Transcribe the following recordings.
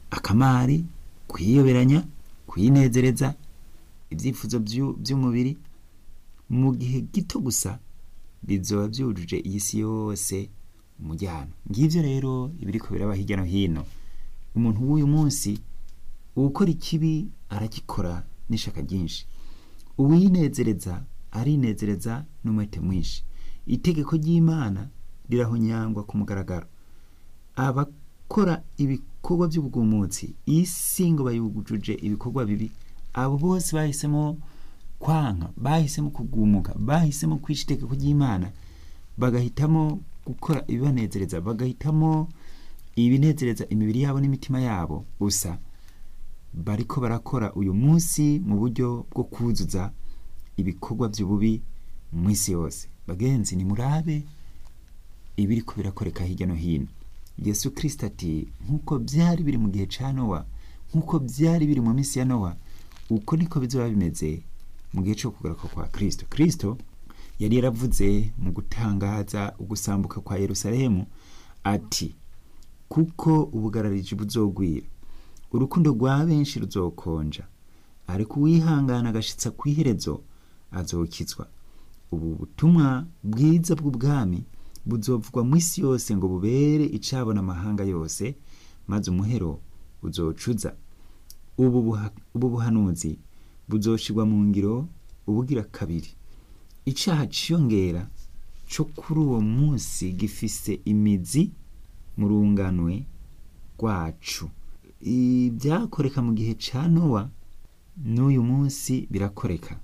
akamari kwiyoberanya kwinezereza ibyifuzo byu- by'umubiri mu gihe gito gusa bizoba byujuje iyi si yose umujyana ngibyo rero ibiriko biraba hirya no hino umuntu w'uyu munsi uwukora ikibi aragikora n'ishaka ryinshi uwinezereza arinezereza n'umwete mwinshi itegeko ry'imana rirahonyangwa ku mugaragaro abakora ibikorwa by'ubwumutsi isi ngo bayujuje ibikorwa bibi abo bose bahisemo kwanka bahisemo kugumuka bahisemo kwica itegeko ry'imana bagahitamo gukora ibibanezereza bagahitamo ibinezereza imibiri yabo n'imitima yabo gusa bariko barakora uyu munsi mu buryo bwo kuzuza ibikorwa by'ububi mu isi yose bagenzi nimurabe ibiriko birakoreka hirya no hino yesu kirisita ati nk'uko byari biri mu gihe cya nowa nk'uko byari biri mu minsi ya nowa uko niko bizoba bimeze mu gihe cyo kugaruka kwa kirisito kirisito yari yaravuze mu gutangaza ugusambuka kwa yerusalemu ati kuko ubugarariji buzogwira urukundo rwa benshi ruzokonja ariko uwihangana agashitsa ku iherezo azokizwa ubu butumwa bwiza bw'ubwami buzovugwa mu isi yose ngo bubere icabona amahanga yose maze umuhero uzocuza ubu buha- ubu buhanuzi buzoshirwa mu ngiro ubugira kabiri icaha ciyongera co kuri uwo munsi gifise imizi mu runganwe rwacu ibyakoreka mu gihe ca nowa n'uyu munsi birakoreka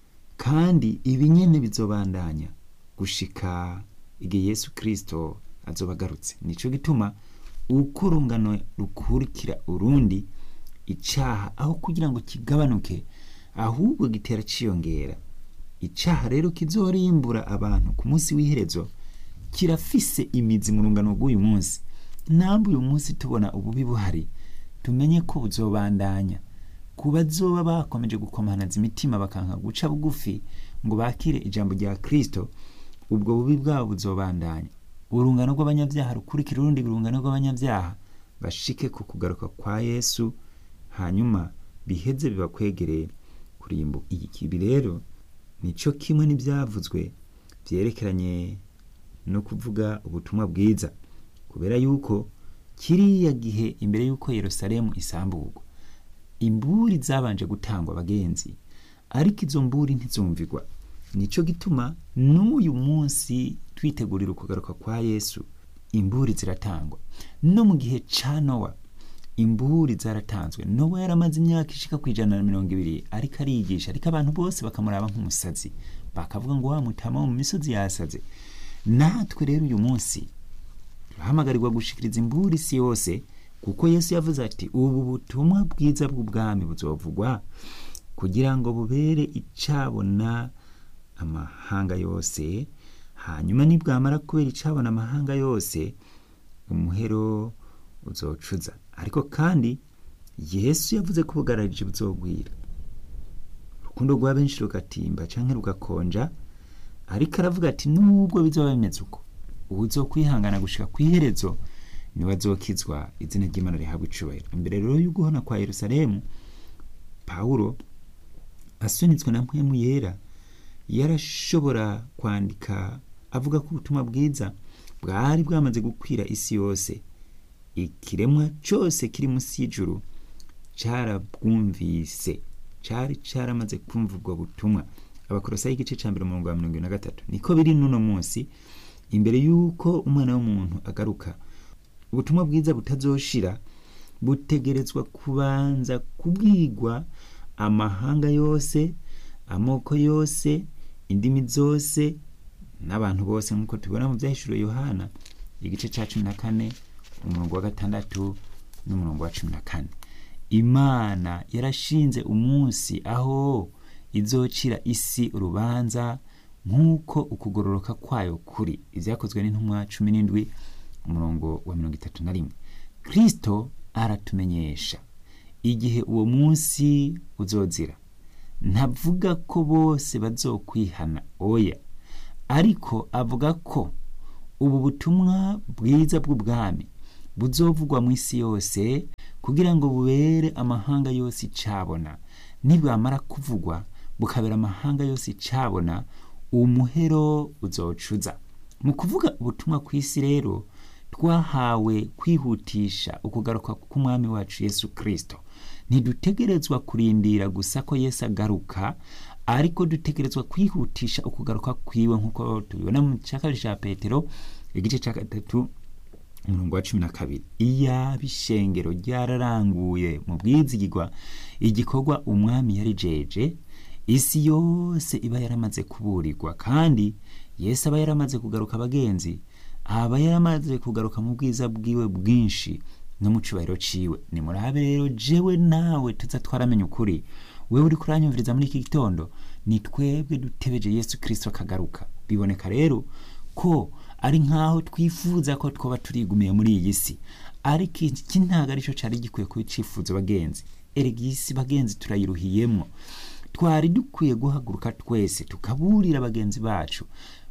kandi ibi nyene bizobandanya gushika igihe yesu kirisito azoba agarutse nico gituma uko urungano rukurikira urundi icaha aho kugira ngo kigabanuke ahubwo gitera ciyongera icaha rero kizorimbura abantu ku munsi w'iherezo kirafise imizi mu rungano rw'uyu munsi namwe uyu munsi tubona ububi buhari tumenye ko buzobandanya ku bazoba bakomeje gukomanaza imitima bakanka guca bugufi ngo bakire ijambo rya kristo ubwo bubi bwabo buzobandanya urungano rw'abanyabyaha rukurikira urundi rungano rw'abanyabyaha bashike ku kugaruka kwa yesu hanyuma biheze bibakwegereye kurimbu ibi rero nico kimwe n'ibyavuzwe byerekeranye no kuvuga ubutumwa bwiza kubera yuko kiriya gihe imbere y'uko yerusalemu isamburwa imburi zabanje gutangwa abagenzi ariko izo mburi ntizumvigwa nico gituma n'uyu munsi twitegurira ukugaruka kwa yesu imburi ziratangwa no mu gihe ca nowa imburi zaratanzwe nowa yaramaze imyaka ishika ku ijana na mirongo ibiri ariko ariyigisha ariko abantu bose bakamuraba nk'umusazi bakavuga ngo wa mutama wo mu misozi yasaze natwe rero uyu munsi turahamagarirwa gushikiriza imburi isi yose kuko yesu yavuze ati ubu butumwa bwiza bw'ubwami buzovugwa kugira ngo bubere icabona amahanga yose hanyuma nibwamara kubera icabona amahanga yose umuhero uzocuza ariko kandi yesu yavuze ko ubugararije buzogwira urukundo rwa benshi rugatimba canke rugakonja ariko aravuga ati nubwo bizoba bimeze uko uwuzokwihangana gushika kw'iherezo niwe azokizwa izina ry'imana rihabwa icubahiro imbere rero y'uguhona kwa yerusalemu pawulo asunitswe na mpwemu yera yarashobora kwandika avuga ko ubutumwa bwiza bwari bwamaze gukwira isi yose ikiremwa cyose kiri munsi y'ijuru carabwumvise cari caramaze kumva ubwo butumwa abakorosayi igice ca mbere umurongo wa mirongo ibiri na gatatu niko biri n'uno munsi imbere y'uko umwana w'umuntu agaruka ubutumwa bwiza butazoshira butegerezwa kubanza kubwigwa amahanga yose amoko yose indimi zose n'abantu bose nk'uko tubibona mu byahishuriwe yohana igice cya cumi na kane umurongo wa gatandatu n'umurongo wa cumi na kane imana yarashinze umunsi aho izocira isi urubanza nk'uko ukugororoka kwayo kuri ibyakozwe n'intumwa cumi n'indwi umurongo wa mirongo itatu na rimwe kristo aratumenyesha igihe uwo munsi uzozira ntavuga ko bose bazokwihana oya ariko avuga ko ubu butumwa bwiza bw'ubwami buzovugwa mu isi yose kugira ngo bubere amahanga yose icabona nibwamara kuvugwa bukabera amahanga yose icabona umuhero uzocuza mu kuvuga ubutumwa ku isi rero twahawe kwihutisha ukugaruka k'umwami wacu yesu kirisito ntidutegerezwa kurindira gusa ko yesu agaruka ariko dutegerezwa kwihutisha ukugaruka kwiwe nk'uko tubibona mu cya kabiri cya petero igice cya gatatu umurongo wa cumi na kabiri iyaba ishengero ryararanguye mu bwizigirwa igikorwa umwami yari jeje isi yose iba yaramaze kuburirwa kandi yesu aba yaramaze kugaruka abagenzi aba yaramaze kugaruka mu bwiza bwiwe bwinshi no mu cyubahiro ciwe ni murabe rero jewe nawe tuza twaramenya ukuri wewe uri kuranyumviriza muri iki gitondo ni twebwe dutebeje yesu kirisito akagaruka biboneka rero ko ari nk'aho twifuza ko twaba turigumiye muri iyi si ariko iki ntabwo aricyo cyari gikwiye kuba icifuzo bagenzi erega iyi si bagenzi turayiruhiyemo twari dukwiye guhaguruka twese tukaburira bagenzi bacu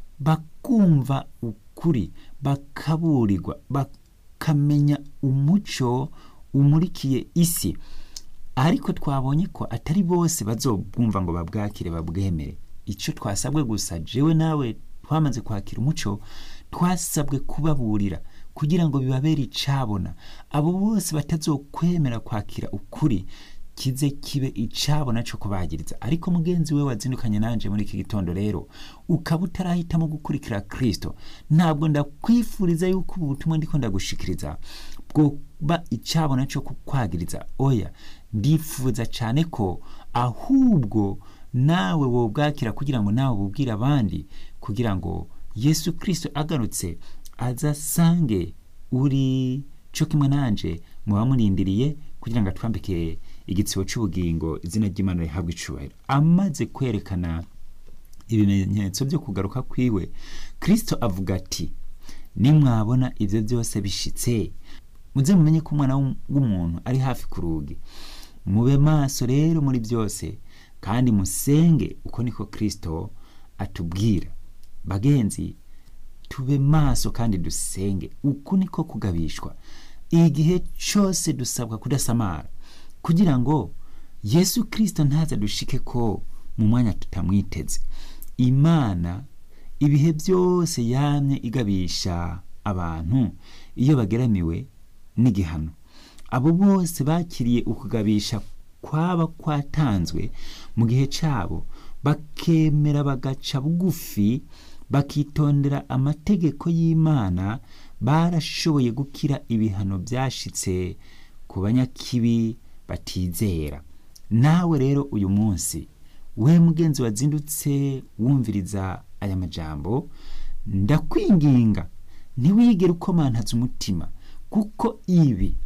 bakumva ukuri bakaburirwa bakamenya umuco umurikiye isi ariko twabonye ko atari bose bazobwumva ngo babwakire babwemere icyo twasabwe gusa jewe nawe twamaze kwakira umuco twasabwe kubaburira kugira ngo bibabere icabona abo bose batazokwemera kwakira ukuri kize kibe icabona cyo kubagiriza ariko mugenzi we wazindukanye nanje muri iki gitondo rero ukaba utarahitamo gukurikira kristo ntabwo ndakwifuriza yuko ubu butumwa ndiko ndagushikiriza bwoba icabona cyo kukwagiriza oya ndifuza cyane ko ahubwo nawe wobwakira kugira ngo nawe bubwire abandi kugira ngo yesu kristo agarutse azasange uri cyo kimwe nanje muba murindiriye kugira ngo atwambike igitsibo cy'ubugingo izina ry'imana rihabwa icubahiro amaze kwerekana ibimenyetso byo kugaruka kwiwe kristo avuga ati nimwabona ibyo byose bishitse muze mumenye ko umwana w'umuntu ari hafi ku rugi mube maso rero muri byose kandi musenge uko niko kristo atubwira bagenzi tube maso kandi dusenge uku niko kugabishwa igihe cyose dusabwa kudasamara kugira ngo yesu kirisito ntaza dushike ko mu mwanya tutamwiteze imana ibihe byose yamye igabisha abantu iyo bageramiwe n'igihano abo bose bakiriye ukugabisha kwaba kwatanzwe mu gihe cyabo bakemera bagaca bugufi bakitondera amategeko y'imana barashoboye gukira ibihano byashitse ku banyakibi batizera nawe rero uyu munsi we mugenzi wazindutse wumviriza aya majambo ndakwinginga ntiwigere ukomantaza umutima kuko ibi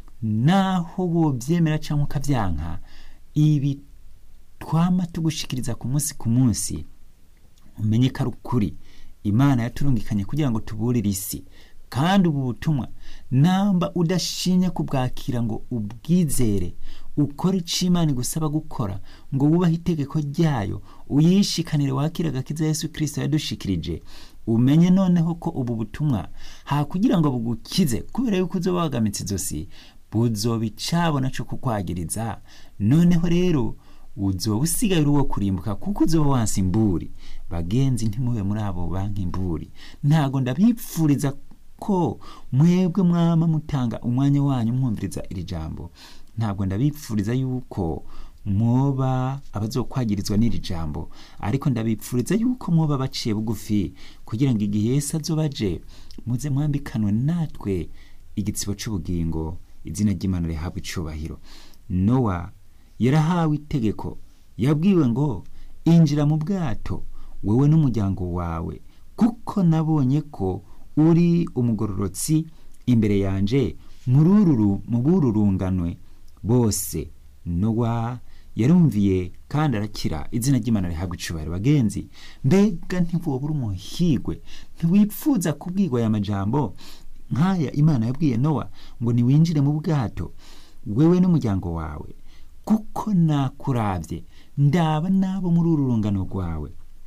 naho wobyemera cyangwa ukabyanka ibi twama tugushikiriza ku munsi ku munsi umenye ko ari ukuri imana yaturungikanye kugira ngo tuburire isi kandi ubu butumwa namba udashinye kubwakira ngo ubwizere ukore icyo imana igusaba gukora ngo wubahe itegeko ryayo uyishikanire wakire agakiza yesu kirisito yadushikirije umenye noneho ko ubu butumwa ha kugira ngo bugukize kubera yuko uzoba wagamitse izosi buzoba icabona cyo kukwagiriza noneho rero uzoba usigaye uri uwo kurimbuka kuko uzoba wansi imburi bagenzi ntimube muri abo banki imburi ntago ndabipfuriza ko mwebwe mwama mutanga umwanya wanyu mwumviriza iri jambo ntabwo ndabipfuriza yuko mwoba abazokwagirizwa n'iri jambo ariko ndabipfuriza yuko mwoba baciye bugufi kugira ngo igihe Yesu azoba aje muze mwambikanwe natwe igitsibo cy'ubugingo izina ry'imana rihabwa icubahiro nowa yarahawe itegeko yabwiwe ngo injira mu bwato wowe n'umuryango wawe kuko nabonye ko uri umugororotsi imbere yanje murururu mu bururunganwe bose nowa yarumviye kandi arakira izina ry'imana rihabwa icubahiro bagenzi mbega ntiwobura umuhigwe ntiwipfuza kubwirwa aya majambo nk'aya imana yabwiye nowa ngo niwinjire mu bwato wewe n'umuryango wawe kuko nakurabye ndaba nabo muri uru rungano rwawe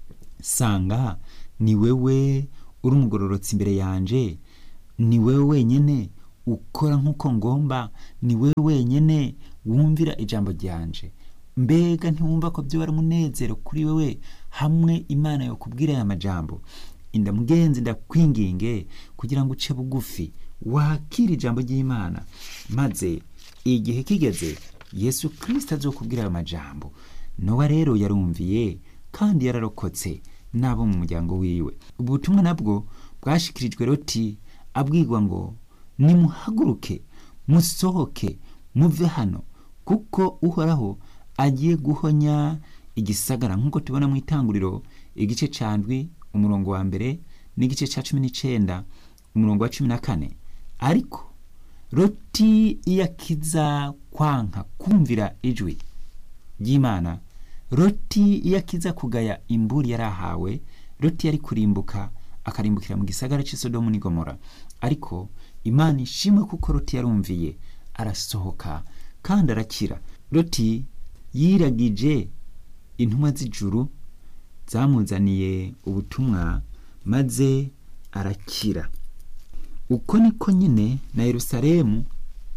sanga ni wewe uri umugororotsi imbere yanje ni wewe wenyine ukora nk'uko ngomba ni we wenyine wumvira ijambo ryanje mbega ntiwumva ko byo ari umunezero kuri wewe hamwe imana yo kubwira aya majambo inda mugenzi ndakwinginge kugira ngo uce bugufi wakire ijambo ry'imana maze igihe kigeze yesu kirisita azokubwira ayo majambo nowa rero yarumviye kandi yararokotse n'abo mu muryango wiwe ubutumwa nabwo bwashikirijwe roti abwirwa ngo nimuhaguruke musohoke muve hano kuko uhoraho agiye guhonya igisagara nk'uko tubona mu itanguriro igice cya ndwi umurongo wa mbere n'igice cya cumi n'icyenda umurongo wa cumi na kane ariko roti iyo akiza kwanka kumvira ijwi ry'imana roti iyo akiza kugaya imburi yari ahawe roti yari kurimbuka akarimbukira mu gisagara cy'isodomu n'igomora ariko imana ishimwe kuko roti yarumviye arasohoka kandi arakira roti yiragije intumwa z'ijuru zamuzaniye ubutumwa maze arakira uko niko nyine na yerusalemu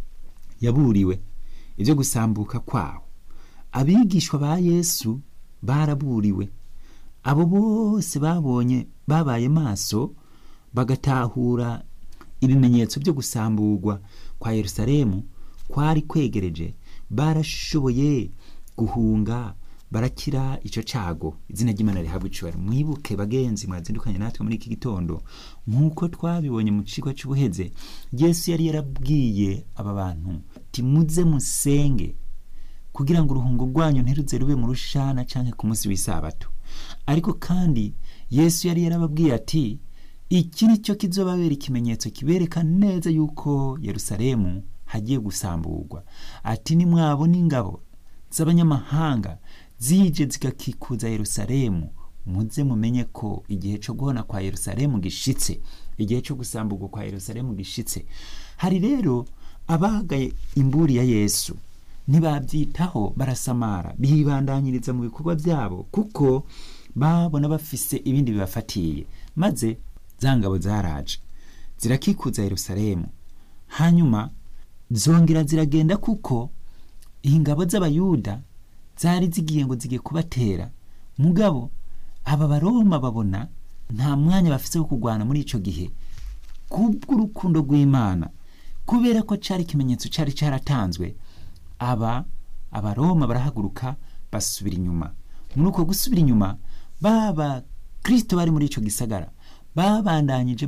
yaburiwe ibyo gusambuka kwawo abigishwa ba yesu baraburiwe abo bose babonye babaye maso bagatahura ibimenyetso byo gusamburwa kwa yerusalemu kwari kwegereje barashoboye guhunga barakira icyo cyago izina ry'imana rihabwa icubaro mwibuke bagenzi mwazindukanye natwe muri iki gitondo nk'uko twabibonye mu kigo cy'ubuheze yesu yari yarabwiye ati bantu timuze musenge kugira ngo uruhungo rwanyu ntiruze rube mu rushana cyangwa ku munsi w'isabato ariko kandi yesu yari yarababwiye ati iki ni cyo kizobabera ikimenyetso kibereka neza yuko yerusalemu hagiye gusamburwa ati nimwabona ingabo z'abanyamahanga zije zigakikuza yerusalemu muze mumenye ko igihe cyo guhona kwa yerusalemu gishitse igihe cyo gusamburwa kwa yerusalemu gishitse hari rero abagaye imburi ya yesu ntibabyitaho barasamara bibandanyiriza mu bikorwa byabo kuko babona bafise ibindi bibafatiye maze za ngabo zaraje zirakikuza yerusalemu hanyuma zongera ziragenda kuko ingabo z'abayuda zari zigiye ngo zigiye kubatera mugabo aba baroma babona nta mwanya bafise wo kurwana muri icyo gihe kubw'urukundo rw'imana kubera ko cyari ikimenyetso cyari cyaratanzwe aba abaroma barahaguruka basubira inyuma muri uko gusubira inyuma baba kirisito bari muri icyo gisagara babandanyije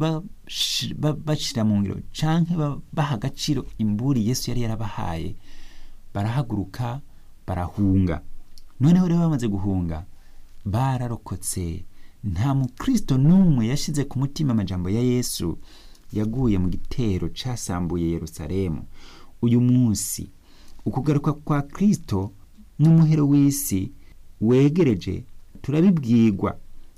bashyira mu ngiro cyangwa baha agaciro imburi yesu yari yarabahaye barahaguruka barahunga noneho rero bamaze guhunga bararokotse nta mukristo n'umwe yashyize ku mutima amajambo ya yesu yaguye mu gitero cyasambuye yerusalemu uyu munsi ukugaruka kwa kirisito n'umuhero w'isi wegereje turabibwirwa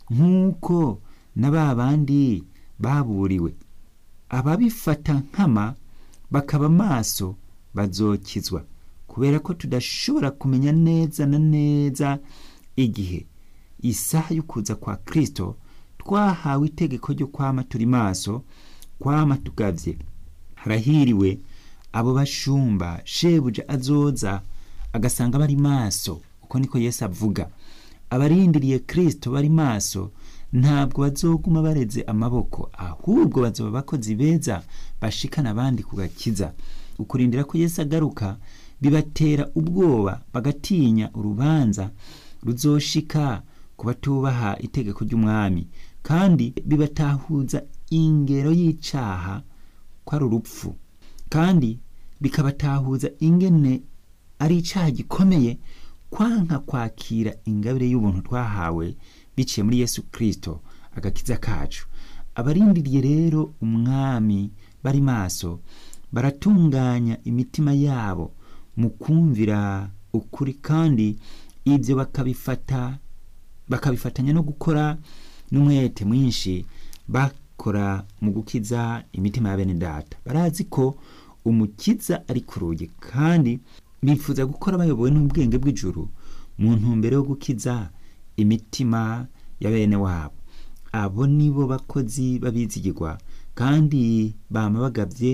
nk'uko na ba bandi baburiwe ababifata nkama bakaba maso bazokizwa kubera ko tudashobora kumenya neza na neza igihe isaha yo kuza kwa kirisito twahawe itegeko ryo kwama turi maso kwama tugavye harahiriwe abo bashumba shebuja azoza agasanga bari maso uko niko yesu avuga abarindiriye kirisito bari maso ntabwo bazoguma bareze amaboko ahubwo bazoba abakozi beza bashikana abandi ku gakiza ukurindira ko yesu agaruka bibatera ubwoba bagatinya urubanza ruzoshika ku batubaha itegeko ry'umwami kandi bibatahuza ingero y'icaha ko ari urupfu kandi bikabatahuza ingene ari icaha gikomeye kwanka kwakira ingabire y'ubuntu twahawe biciye muri yesu kirisito agakiza kacu abarindiriye rero umwami bari maso baratunganya imitima yabo mu kumvira ukuri kandi ibyo bakabifata bakabifatanya no gukora n'umwete mwinshi bakora mu gukiza imitima ya bene data barazi ko umukiza ari ku rugi kandi bifuza gukora bayobowe n'ubwenge bw'ijuru mu ntumbero yo gukiza imitima ya bene wabo abo nibo bakozi babizigirwa kandi bama bagabye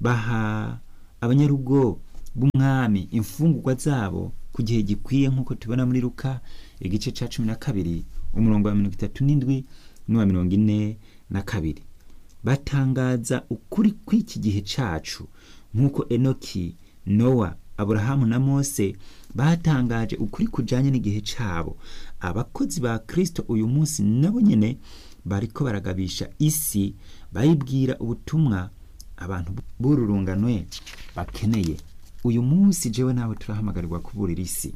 baha abanyarugo b'umwami imfungurwa zabo ku gihe gikwiye nk'uko tubona muri ruka igice cya cumi na kabiri umurongo wa mirongo itatu n'indwi n'uwa mirongo ine na kabiri batangaza ukuri kw'iki gihe cacu nk'uko enoki nowa aburahamu na mose batangaje ukuri kujanye n'igihe cabo abakozi ba kristo uyu munsi nabo nyene bariko baragabisha isi bayibwira ubutumwa abantu b'ururunganwe bakeneye uyu munsi jewe nawe turahamagarirwa kuburira isi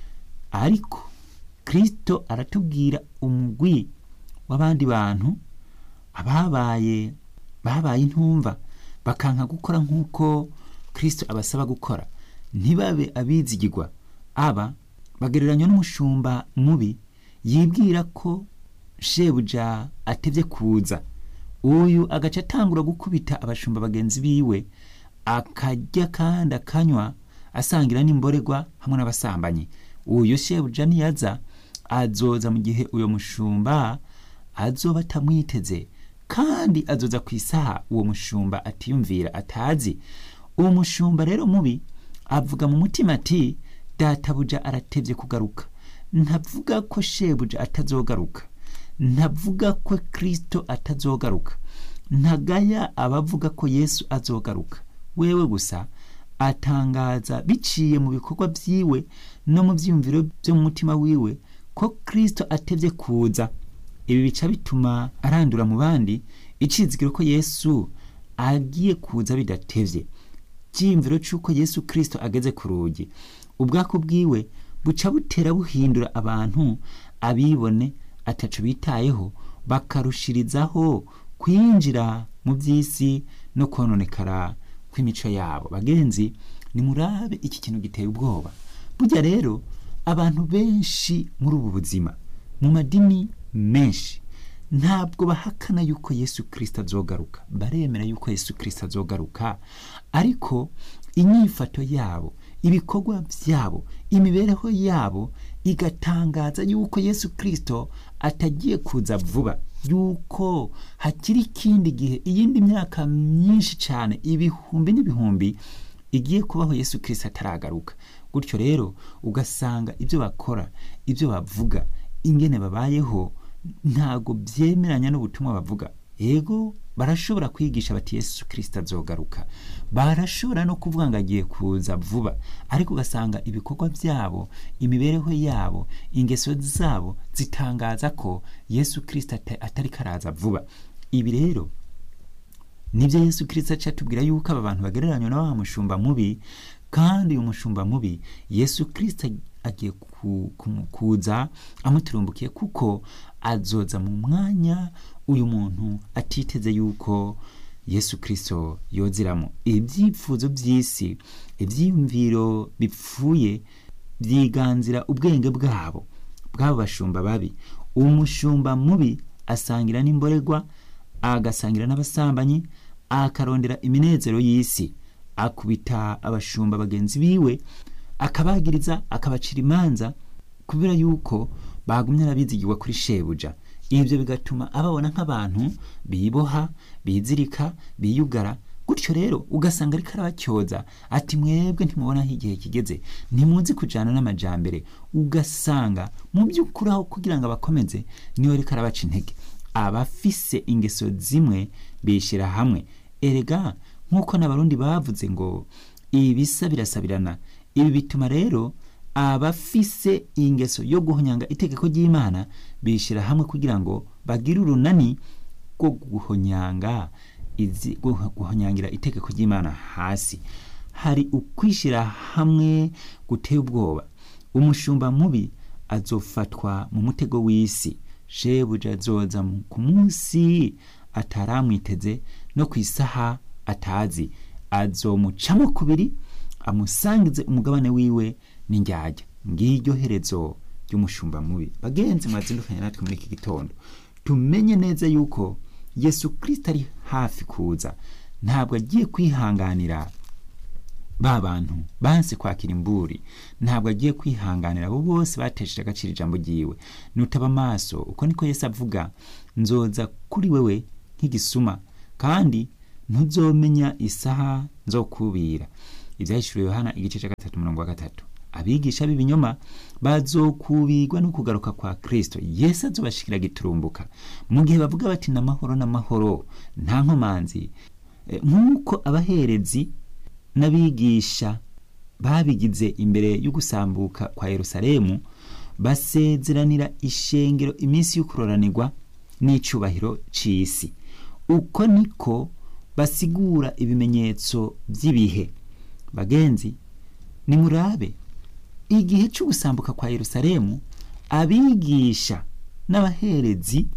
ariko kristo aratubwira umugwi w'abandi bantu ababaye babaye intumva bakanka gukora nk'uko kristo abasaba gukora ntibabe abizigirwa aba bagereranywa n'umushumba mubi yibwira ko shebuja atevye kuza uyu agaca atangura gukubita abashumba bagenzi biwe akarya kandi akanywa asangira n'imborerwa hamwe n'abasambanyi uyu shebuja niyaza azoza mu gihe uyo mushumba azoba atamwiteze kandi azoza ku isaha uwo mushumba atiyumvira atazi uwo mushumba rero mubi avuga mu mutima ati databuja aratevye kugaruka ntavuga ko shebuja atazogaruka ntavuga ko kristo atazogaruka ntagaya abavuga ko yesu azogaruka wewe gusa atangaza biciye mu bikorwa vyiwe no mu vyiyumviro vyo mu mutima wiwe ko kristo atevye kuza ibi bica bituma arandura mu bandi icizigiro ko yesu agiye kuza bidatevye cyiyumviro c'uko yesu kristo ageze ku rugi ubwako bwiwe buca butera buhindura abantu abibone ataco bitayeho bakarushirizaho kwinjira mu vy'isi no kononekara kw'imico yabo bagenzi nimurabe iki kintu giteye ubwoba burya rero abantu benshi muri ubu buzima mu madini menshi ntabwo bahakana yuko yesu kirisito azogaruka baremera yuko yesu kirisito azogaruka ariko inyifato yabo ibikorwa byabo imibereho yabo igatangaza yuko yesu kirisito atagiye kuza vuba yuko hakiri ikindi gihe iyindi myaka myinshi cyane ibihumbi n'ibihumbi igiye kubaho yesu kirisito ataragaruka gutyo rero ugasanga ibyo bakora ibyo bavuga ingene babayeho ntago byemeranya n'ubutumwa bavuga yego barashobora kwigisha bati yesu kirisito azogaruka barashobora no kuvuga ngo agiye kuza vuba ariko ugasanga ibikorwa byabo imibereho yabo ingeso zabo zitangaza ko yesu kirisito atari karaza vuba ibi rero nibyo yesu kirisito aca atubwira yuko aba bantu bagereranywa na wa mushumba mubi kandi uyu mushumba mubi yesu kirisito agiye kuza amuturumbukiye kuko azoza mu mwanya uyu muntu atiteze yuko yesu kirisito yoziramo ibyifuzo by'isi ibyiyumviro bipfuye byiganzira ubwenge bwabo bw'abo bashumba babi umushumba mubi asangira n'imborerwa agasangira n'abasambanyi akarondera iminezero y'isi akubita abashumba bagenzi biwe akabagiriza akabacira imanza kubera yuko bagumye arabizigirwa kuri shebuja ibyo bigatuma ababona nk'abantu biboha bizirika biyugara gutyo rero ugasanga ariko arabacyoza ati mwebwe ntimubona aho igihe kigeze ntimuzi kujyana n'amajyambere ugasanga mu by'ukuri aho kugira ngo abakomeze niwe ariko arabaca intege abafise ingeso zimwe bishyira hamwe erega nk'uko n'abarundi bavuze ngo ibisa birasabirana ibi bituma rero abafise ingeso yo guhonyanga itegeko ry'imana bishyira hamwe kugira ngo bagire urunani rwo guhonyanga izi guhonyangira itegeko ry'imana hasi hari ukwishyira hamwe guteye ubwoba umushumba mubi azofatwa mu mutego w'isi shebuja azoza ku munsi ataramwiteze no ku isaha atazi azomucamo kubiri amusangize umugabane wiwe n'indyarya ngiryo herezo ry'umushumba mubi bagenzi mwazindukanye natwe muri iki gitondo tumenye neza yuko yesu kirisito ari hafi kuza ntabwo agiye kwihanganira ba bantu banse kwakira imburi ntabwo agiye kwihanganira abo bose batesheje agaciro ijambo ryiwe nutaba amaso uko niko yesu avuga nzoza kuri wewe nk'igisuma kandi ntuzomenya isaha nzokubira ibyahishuriwe yohana igice cya gatatu umurongo wa gatatu abigisha b'ibinyoma bazokubigwa no kugaruka kwa kristo yesu azobashikira giturumbuka mu gihe bavuga bati n'amahoro n'amahoro nta nkomanzi Eh, nk'uko abaherezi n'abigisha babigize imbere yo gusambuka kwa yerusalemu basezeranira ishengero iminsi y'ukuroranirwa n'icubahiro c'isi uko niko basigura ibimenyetso by'ibihe bagenzi nimurabe igihe cyo gusambuka kwa yerusalemu abigisha n'abaherezi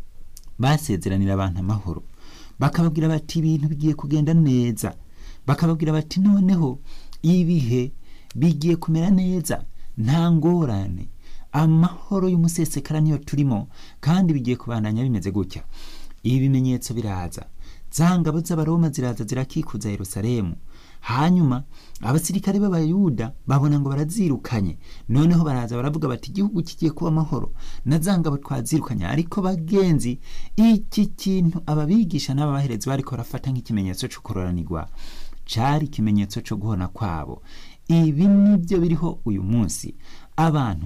basezeranira abantu amahoro bakababwira bati ibintu bigiye kugenda neza bakababwira bati noneho ibihe bigiye kumera neza nta ngorane amahoro y'umusesekara niyo turimo kandi bigiye kubandanya bimeze gutya ibi bimenyetso biraza za ngabo z'abaroma ziraza zirakikuza yerusalemu hanyuma abasirikare b'abayuda babona ngo barazirukanye noneho baraza baravuga bati igihugu kigiye kuba amahoro na za ngabo twazirukanye ariko bagenzi iki kintu ababigisha n'ababaherezi bariko barafata nk'ikimenyetso cyo kuroranirwa cari ikimenyetso cyo guhona kwabo ibi nibyo biriho uyu munsi abantu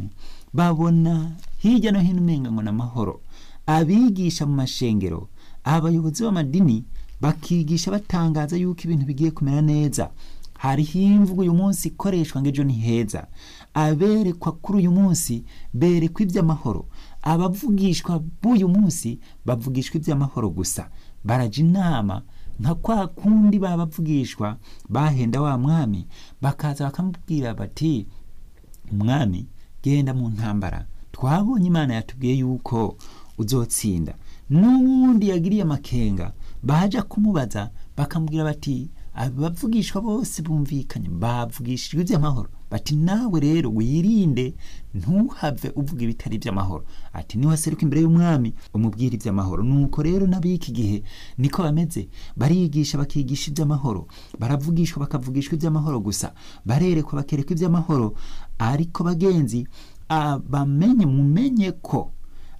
babona hirya no hino umenga ngo n'amahoro abigisha mu mashengero abayobozi b'amadini bakigisha batangaza yuko ibintu bigiye kumera neza hariho imvugo uyu munsi ikoreshwa ngo ejo ni heza aberekwa kuri uyu munsi berekwa iby'amahoro abavugishwa b'uyu munsi bavugishwa iby'amahoro gusa baraja inama nka kwa kundi babavugishwa bahenda wa mwami bakaza bakamubwira bati umwami genda mu ntambara twabonye imana yatubwiye yuko uzotsinda n'uwundi yagiriye amakenga baja kumubaza bakamubwira bati abavugishwa bose bumvikanye bavugishijwe iby'amahoro bati nawe rero wirinde ntuhave uvuga ibitari iby'amahoro ati niwaseruka imbere y'umwami umubwira iby'amahoro nuko rero n'ab'iki gihe niko bameze barigisha bakigisha iby'amahoro baravugishwa bakavugishwa iby'amahoro gusa barerekwa bakerekwa iby'amahoro ariko bagenzi bamenye mumenye ko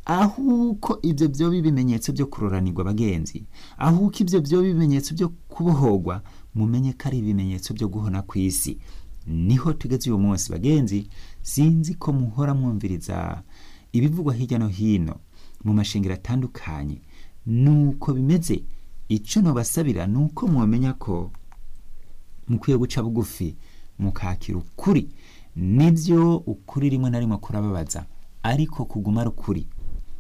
ahuko ibyo byoba ibimenyetso byo kuroranirwa bagenzi ahuko ibyo byoba ibimenyetso byo kubohorwa mumenye ko ari ibimenyetso byo guhona ku isi niho tugeze uyu munsi bagenzi sinzi ko muhora mwumviriza ibivugwa hirya no hino mu mashengero atandukanye nuko bimeze icyo nubasabira ni uko mwamenya ko mukwiye guca bugufi mukakira ukuri nibyo ukuri rimwe na rimwe kurababaza ariko kuguma ari ukuri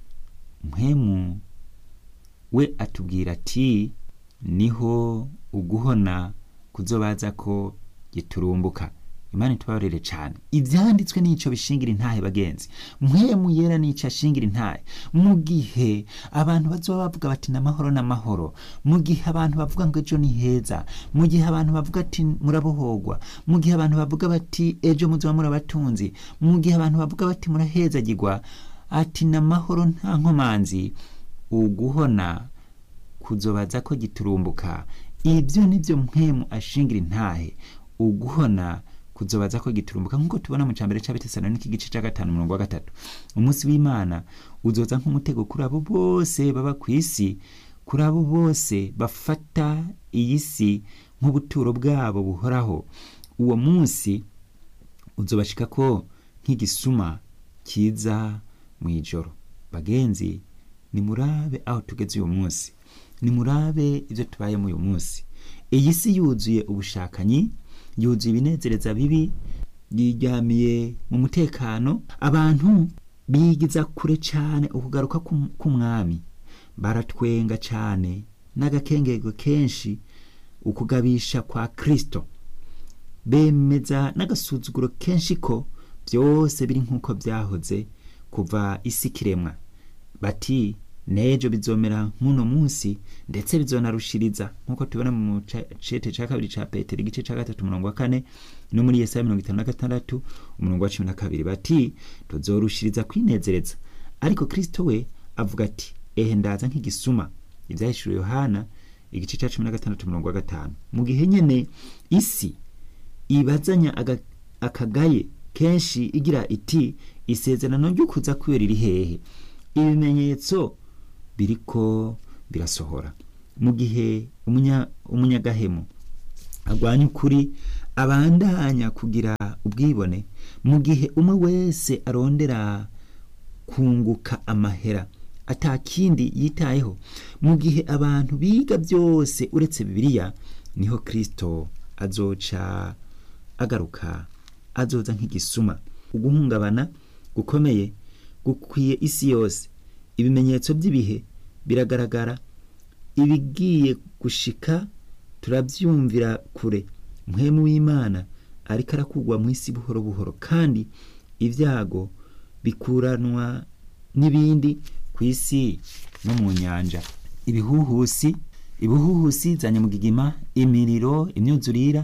mpemu we atubwira ati niho uguhona kuzobaza ko giturumbuka imana itubabarire cyane ibyanditswe n'icyo bishingira intahe bagenzi mpemu yera n'icyo ashingira intahe mu gihe abantu bazoba bavuga bati n'amahoro n'amahoro mu gihe abantu bavuga ngo ejo ni heza mu gihe abantu bavuga ati murabohogwa mu gihe abantu bavuga bati ejo muzoba murabatunzi mu gihe abantu bavuga bati murahezagirwa ati n'amahoro nta nkomanzi uguhona kuzobaza ko giturumbuka ibyo nibyo mpemu ashingira intahe uguhona kuzobaza ko giturumbuka nk'uko tubona mu cambere c'abitesalonike igice ca gatanu umurongo wa gatatu umunsi w'imana uzoza nk'umutego kuri abo bose baba ku isi kuri abo bose bafata iyi si nk'ubuturo bwabo buhoraho uwo munsi uzobashika ko nk'igisuma kiza mu ijoro bagenzi nimurabe aho tugeze uyu munsi nimurabe ibyo tubayemo uyu munsi iyi si yuzuye ubushakanyi yuzuye ibinezereza bibi yiryamiye mu mutekano abantu bigiza kure cyane ukugaruka k'umwami baratwenga cyane n'agakengego kenshi ukugabisha kwa kirisito bemeza n'agasuzuguro kenshi ko byose biri nk'uko byahoze kuva isi kiremwa bati n'ejo bizomera nk'uno munsi ndetse bizonarushiriza nk'uko tubona mu cete cya kabiri cya petero igice cya gatatu umurongo wa kane no muri yesaya mirongo itanu na gatandatu umurongo wa cumi na kabiri bati tuzorushiriza kwinezereza ariko kirisito we avuga ati ehe ndaza nk'igisuma ibyahishuriwe yohana igice cya cumi na gatandatu umurongo wa gatanu mu gihe nyine isi ibazanya akagaye kenshi igira iti isezerano ry'ukuza kwiwe riri hehe ibimenyetso biriko birasohora mu gihe umunya- umunyagahemu agwanya ukuri abandanya kugira ubwibone mu gihe umwe wese arondera kunguka amahera atakindi yitayeho mu gihe abantu biga byose uretse bibiliya niho kristo azoca agaruka azoza nk'igisuma uguhungabana gukomeye gukwiye isi yose ibimenyetso by'ibihe biragaragara ibigiye gushika turabyumvira kure muhemu w'imana ariko arakugwa mu isi buhoro buhoro kandi ibyago bikuranwa n'ibindi ku isi no mu nyanja ibihuhusi ibihuhusi za nyamugigima imiriro imyuzurira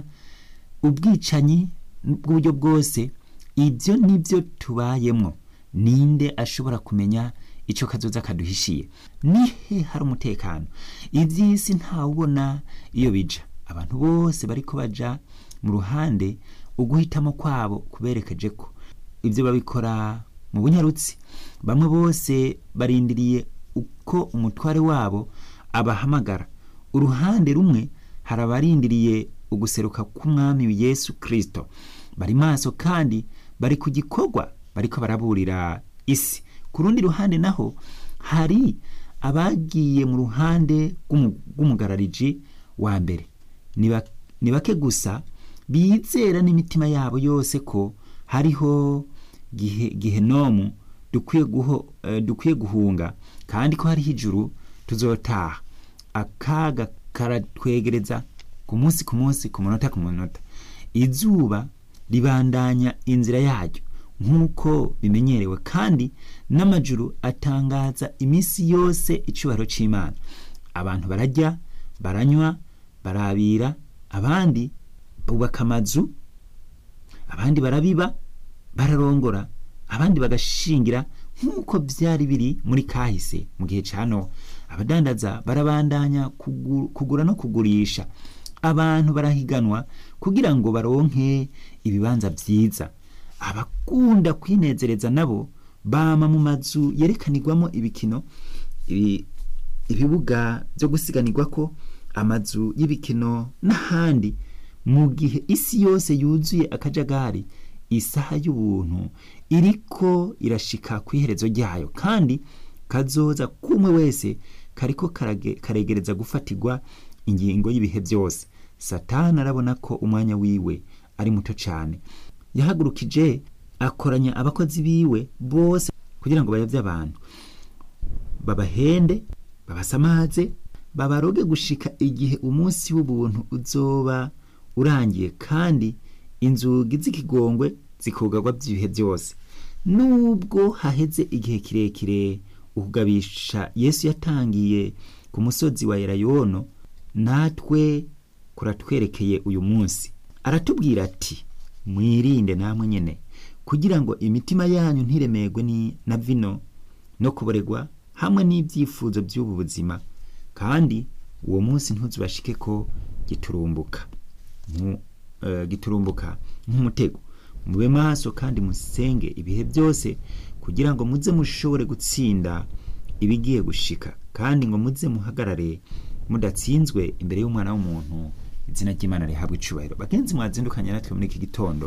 ubwicanyi bw'uburyo bwose ibyo nibyo tubayemo ninde ashobora kumenya icyo kazoza kaduhishiye nihe hari umutekano iby'isi ntawubona iyo bija abantu bose bariko baja mu ruhande uguhitamo kwabo kuberekeje ko ibyo babikora mu bunyarutsi bamwe bose barindiriye uko umutware wabo abahamagara uruhande rumwe hari abarindiriye uguseruka k'umwami yesu kirisito bari maso kandi bari ku gikorwa bariko baraburira isi ku rundi ruhande naho hari abagiye mu ruhande rw'umu- rw'umugarariji wa mbere ni ba- ni bake gusa bizera n'imitima yabo yose ko hariho gihe- gihenomu dukwiye guho- eh, dukwiye guhunga kandi ko hariho ijuru tuzotaha akaga karatwegereza ku munsi ku munsi ku munota ku munota izuba ribandanya inzira yaryo nk'uko bimenyerewe kandi n'amajuru atangaza iminsi yose icyubahiro cy'imana abantu barajya baranywa barabira abandi bubaka amazu abandi barabiba bararongora abandi bagashingira nk'uko byari biri muri kahise mu gihe cya nowa abadandaza barabandanya kugu- kugura no kugurisha abantu barahiganwa kugira ngo baronke ibibanza byiza abakunda kwinezereza nabo bama mu mazu yerekanirwamo ibikino ibi- ibibuga byo gusiganirwa ko amazu y'ibikino n'ahandi mu gihe isi yose yuzuye akajagari isaha y'ubuntu iriko irashika ku iherezo ryayo kandi kazoza kumwe wese kariko karage- karegereza gufatirwa ingingo y'ibihe byose satani arabona ko umwanya wiwe ari muto cyane yahagurukije akoranya abakozi biwe bose kugira ngo bayobye abantu babahende babasamaze babaroge gushika igihe umunsi w'ubuntu uzoba urangiye kandi inzugi z'ikigongwe zikugarwa by'ibihe byose nubwo haheze igihe kirekire ukugabisha yesu yatangiye ku musozi wa elayono natwe kuratwerekeye uyu munsi aratubwira ati mwirinde namwe nyene kugira ngo imitima yanyu ntiremerwe ni na vino no kuboregwa hamwe n'ibyifuzo by'ubu buzima kandi uwo munsi ntuzubashike ko giturumbuka nku- eh, giturumbuka nk'umutego mube maso kandi musenge ibihe byose kugira ngo muze mushobore gutsinda ibigiye gushika kandi ngo muze muhagarare mudatsinzwe imbere y'umwana w'umuntu izina ry'imana rihabwa icubahiro bagenzi mwazindukanye natwe muri iki gitondo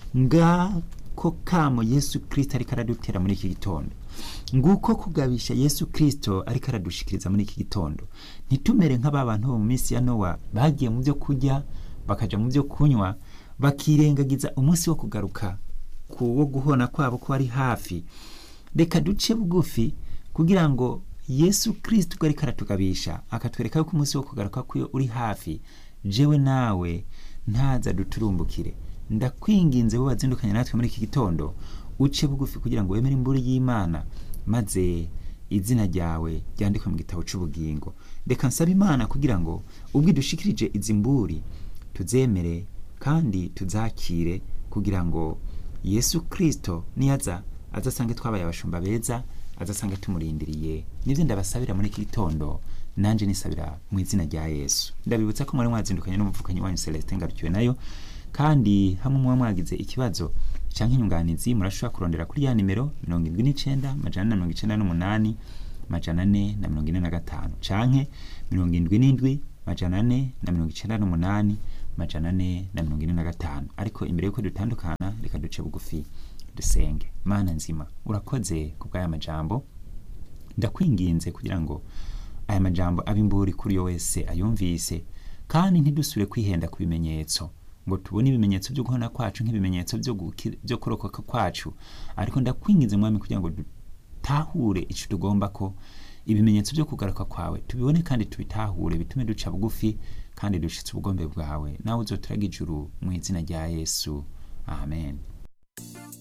ngako kamo yesu kirisito ariko aradutera muri iki gitondo nguko kugabisha yesu kirisito ariko aradushikiriza muri iki gitondo ntitumere nk'aba bantu bo mu minsi ya nowa bagiye mu byo kurya bakaja mu byo kunywa bakirengagiza umunsi wo kugaruka ku wo guhona kwabo ko ari hafi reka duce bugufi kugira ngo yesu kirisito ubwo ariko aratugabisha akatwereka yuko umunsi wo kugaruka kwiwe uri hafi jewe nawe ntaza duturumbukire ndakwinginze bo bazindukanye natwe muri iki gitondo uce bugufi kugira ngo wemere imburi y'imana maze izina ryawe ryandikwe mu gitabo cy'ubugingo reka nsaba imana kugira ngo ubwo idushikirije izi mburi tuzemere kandi tuzakire kugira ngo yesu kirisito niyaza azasange twabaye abashumba beza azasange tumurindiriye nibyo ndabasabira muri iki gitondo nanjye nisabira mu izina rya yesu ndabibutsa ko mwari mwazindukanye n'umuvukanyi wanyu celestin ngarukiwe nayo kandi hamwe muba mwagize ikibazo cyangwa inyunganizi murashobora kurondera kuri ya nimero mirongo irindwi n'icyenda amajana na mirongo icyenda n'umunani majana ane na mirongo ine na gatanu canke mirongo indwi n'indwi majana ane na mirongo icenda n'umunani majana ane na mirongo ine na gatanu ariko imbere yuko dutandukana reka duce bugufi dusenge mana nzima urakoze ku bw'aya majambo ndakwinginze kugira ngo aya majambo abe imburi kuri yo wese ayumvise kandi ntidusubire kwihenda ku bimenyetso ngo tubone ibimenyetso byo guhona kwacu nk'ibimenyetso byo guki- byo kurokoka kwacu ariko ndakwinginze mwami kugira ngo dutahure ico tugomba ko ibimenyetso byo kugaruka kwawe tubibone kandi tubitahure bitume duca bugufi kandi dushitse ubugombe bwawe nawe uzoturaga ijuru mu izina rya yesu amen